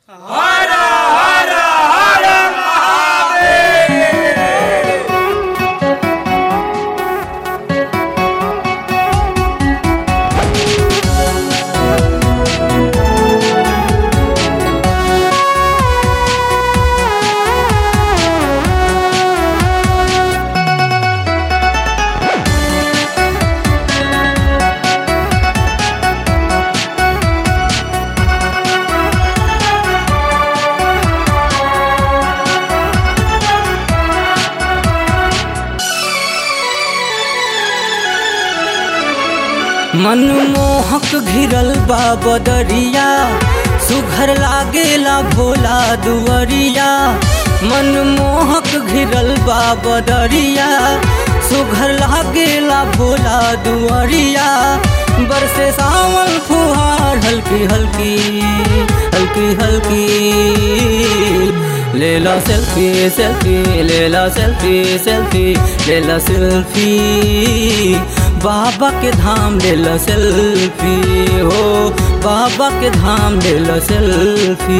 मनमोहक घिरल बा बदरिया सुघर लागेला भोला दुवरिया मनमोहक घिरल बा बदरिया सुघर लागेला भोला दुवरिया बरसे सावन फुहार हल्की हल्की हल्की हल्की ले ला सेल्फी सेल्फी ले ला सेल्फी सेल्फी ले ला सेल्फी बाबा के धाम ले ला सेल्फी हो बाबा के धाम ले ला सेल्फी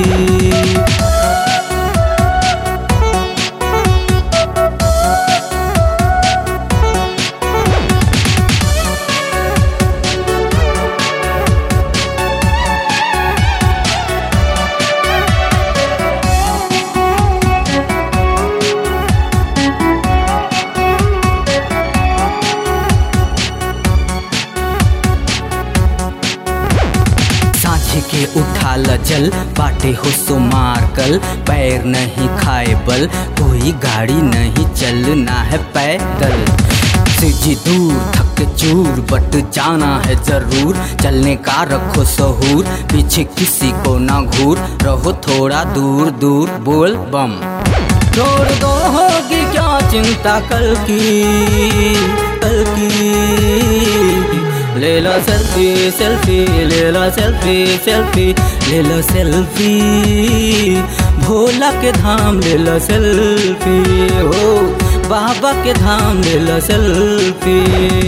सांझे के उठा ल जल बाटे हो सो मार कल पैर नहीं खाए बल कोई गाड़ी नहीं चलना है पैदल जी दूर थक चूर बट जाना है जरूर चलने का रखो सहूर पीछे किसी को ना घूर रहो थोड़ा दूर दूर बोल बम छोड़ दो होगी क्या चिंता कल की कल की ले लो सेल्फी सेल्फी ले लो सेल्फी सेल्फी ले लो सेल्फी भोला के धाम ले लो सेल्फी हो बाबा के धाम ले लो सेल्फी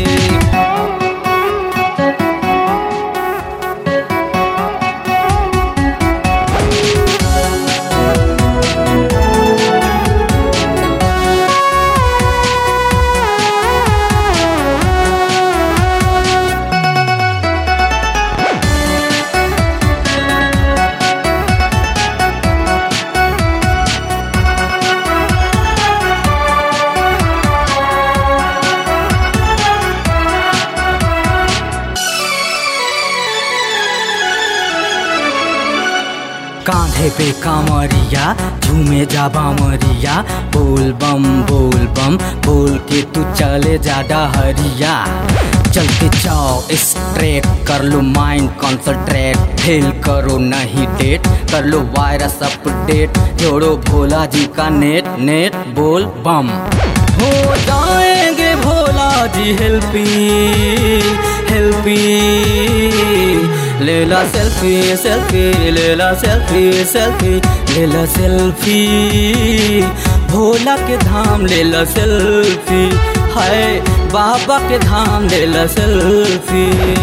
कांधे पे कामरिया झूमे जा बामरिया बोल बम बोल बम बोल के तू चले जा डहरिया चलते जाओ स्ट्रेट कर लो माइंड कॉन्सनट्रेट फेल करो नहीं डेट कर लो वायरस अपडेट जोड़ो भोला जी का नेट नेट बोल बम हो जाएंगे भोला जी हेल्पी हेल्पी ले ला सेल्फी सेल्फी ले ला सेल्फी सेल्फी ले ला सेल्फी भोला के धाम ले ला सेल्फी हाय बाबा के धाम ले ला सेल्फी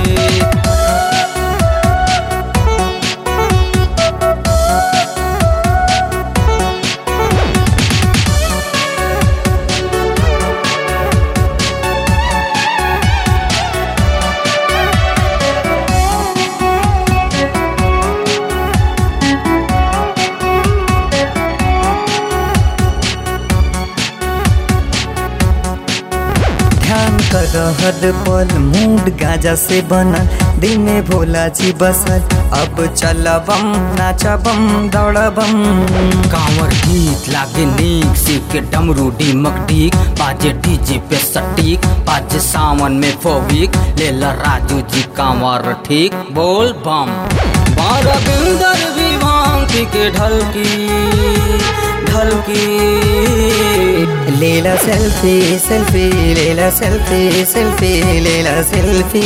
ध्यान कर हर पल मूड गाजा से बनल दिल में भोला जी बसल अब चल बम नाचा बम दौड़ बम कांवर गीत लागे नीक सिर के डमरू डीमक डीक बाजे डीजे पे सटीक बाजे सावन में फोबिक ले ला राजू जी कांवर ठीक बोल बम बारह बिंदर भी भांग पी के ढलकी ढलकी लेला सेल्फी सेल्फी लेला सेल्फी सेल्फी लेला सेल्फी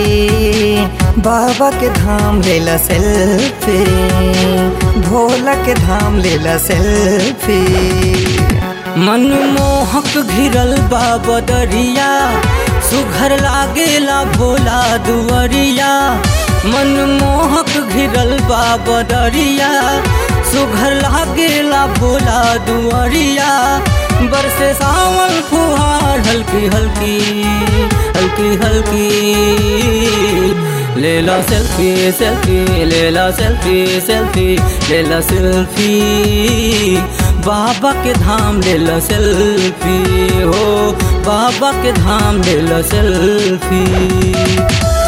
बाबा के धाम लेला सेल्फी भोला के धाम लेला सेल्फी मनमोहक घिरल बा बदरिया सुघर लागेला भोला दुवरिया मनमोहक घिरल बा बदरिया भोला दुआरिया बरसे सावन फुहार हल्की हल्की हल्की हल्की ले ला सेल्फी सेल्फी ले ला सेल्फी सेल्फी ले ला सेल्फी बाबा के धाम ले ला सेल्फी हो बाबा के धाम ले ला सेल्फी